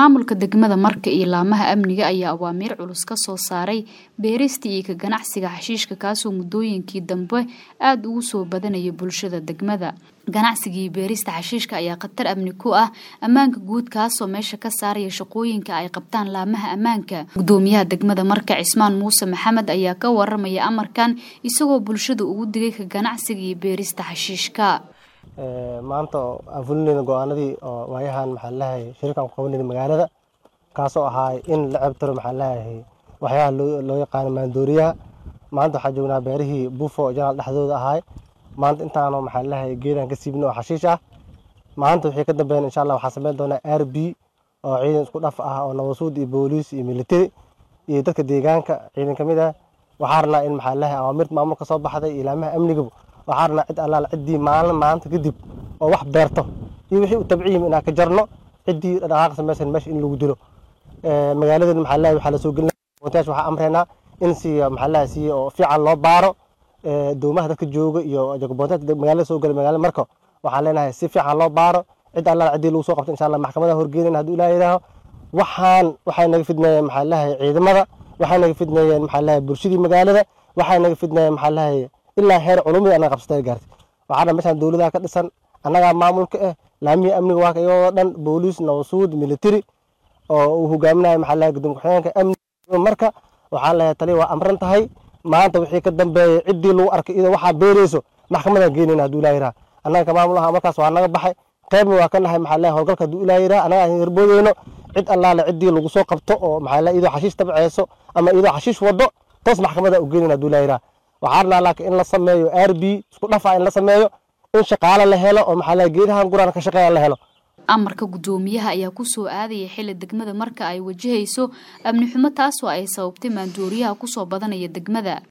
maamulka degmada marka iyo laamaha amniga ayaa awaamiir culus ka soo saaray beerista iyo ka ganacsiga xashiishka kaasoo muddooyinkii dambe aada ugu soo badanaya bulshada degmada ganacsiga iyo beerista xashiishka ayaa khatar amni ku ah ammaanka guud kaasoo meesha ka saaraya shaqooyinka ay qabtaan laamaha ammaanka gudoomiyaha degmada marka cismaan muuse maxamed ayaa ka waramaya amarkan isagoo bulshada ugu digay ka ganacsiga iyo beerista xashiishka maanta aan fulinayna go-aanadii oo waayahan maxaa lahay shirkan ku qabanayna magaalada kaasoo ahaay in la ceebtiro maxaa lahay waxyaalaha loo yaqaano maandooriyaha maanta waxaa joognaa beerihii buufo janaal dhexdooda ahaay maanta intaanu maxaa lahay geedaan ka siibna oo xashiish ah maanta wixii ka dambeyn insha allah waxaa sameyn doonaa r b oo ciidan isku dhaf ah oo nabasuud iyo booliis iyo militari iyo dadka deegaanka ciidan ka mid ah waxaa rabnaa in maxaa lahay awaamirta maamulka soo baxday ilaamaha amniga waxaa rabnaa cid allaala ciddii maalin maanta kadib oo wax beerto iyo wixii u tabciyim inaan ka jarno ciddii dhaqaaq samaysan meesha in lagu dilo magaaladan maxaa lahay waxaa lasoo gelina bontayash waxaa amreynaa in si maxaa lahay si oo fiican loo baaro doomaha dadka jooga iyo jagabontayash magaalada soo gala magaalada marka waxaan leenahay si fiican loo baaro cid allaala ciddii lagu soo qabto insha allah maxkamadaha horgeynayna hadduu ilaah yidhaaho waxaan waxay naga fidneeyeen maxaa lahay ciidamada waxay naga fidneeyeen maxaa lahay bulshadii magaalada waxay naga fidneeyeen maxaa lahay ilaa heer culumada anaga qabsata gaartay waxaana meeshaan dowladaha ka dhisan annagaa maamulka ah laamihii amniga waa iyagoo dhan booliis nabasuud militari oo uu hogaaminayo maxaa lahay gudoomiye ku-xigeenka amniga marka waxaan leeyahay tali waa amran tahay maanta wixii ka dambeeyay ciddii lagu arkay iyadoo waxaa beereyso maxkamadaan geynayna hadduu ilaa yidhaha annaga ka maamul aha markaas waa naga baxay qaybna waa ka nahay maxaa lahay howlgalka hadduu ilaa yidhaha annaga aan yarboodeyno cid allaale ciddii lagu soo qabto oo maxaa lahay iyadoo xashiish tabceyso ama iyadoo xashiish wado toos maxkamada u geynayna hadduu ilaa yidhaha waxaa rabnaa laakiin in la sameeyo r b isku dhafa in la sameeyo in shaqaale la helo oo maxaa lahay geedahan guraan ka shaqeeya la helo amarka gudoomiyaha ayaa kusoo aadaya xili degmada marka ay wajahayso amni xumo taasoo ay sababtay maandooriyaha kusoo badanaya degmada